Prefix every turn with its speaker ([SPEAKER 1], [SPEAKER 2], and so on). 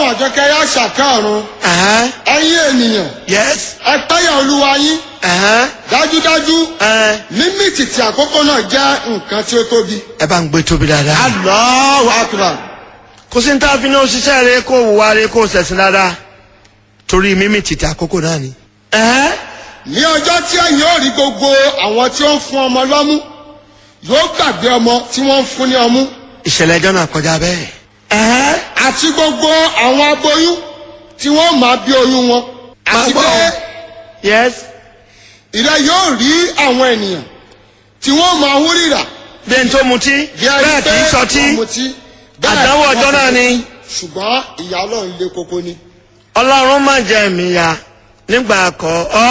[SPEAKER 1] àjọkẹ́ yá ṣàkẹ́ ọ̀run
[SPEAKER 2] Ẹ̀hẹ́n.
[SPEAKER 1] ẹ̀yin ènìyàn
[SPEAKER 2] yes.
[SPEAKER 1] ẹ pẹ́yà olúwa yín
[SPEAKER 2] Ẹ̀hẹ́n.
[SPEAKER 1] dájúdájú
[SPEAKER 2] Ẹ̀hẹ́n.
[SPEAKER 1] mímì tìtì àkókò náà jẹ́ nǹkan tí ó tóbi.
[SPEAKER 2] ẹ bá ń gbé tóbi dáadáa.
[SPEAKER 1] Allahu akbar.
[SPEAKER 2] kò sí ní tá a fi ní òṣìṣẹ́ rẹ kó wùwá rẹ kó sẹ̀sìn dáadáa torí mímí títí àkókò náà ni. Ẹ̀hẹ́n.
[SPEAKER 1] ní ọjọ́ tí ẹ̀yin ò rí gbogbo àwọn tí ó ń fún ọmọ lọ́mú yóò gbàgbé ọmọ tí wọ́n ń fún ní ọmú
[SPEAKER 2] ìṣẹ̀lẹ̀ ẹjọ́ náà kọjá bẹ́ẹ̀. Ẹ̀hẹ́n.
[SPEAKER 1] àti gbogbo àwọn aboyún tí wọ́n máa bí oyún wọn àti
[SPEAKER 2] Máa gbọ́.
[SPEAKER 1] pé
[SPEAKER 2] yes.
[SPEAKER 1] ìrẹ́ yóò rí àwọn ènìyàn tí wọ́n máa hú rírà
[SPEAKER 2] bí ẹni tó mutí
[SPEAKER 1] bí ẹni
[SPEAKER 2] bẹ́ẹ̀
[SPEAKER 1] pé
[SPEAKER 2] kì í sọtí
[SPEAKER 1] wọ́n mutí, bẹ́ẹ̀
[SPEAKER 2] àdánwò
[SPEAKER 1] wọ́n
[SPEAKER 2] ọjọ́ náà ni.
[SPEAKER 1] ṣùgbọ́n ìyà ọlọ́run lé koko ni.
[SPEAKER 2] ọlọ́run má jẹ́ mi ya nígbà kọ́ ọ.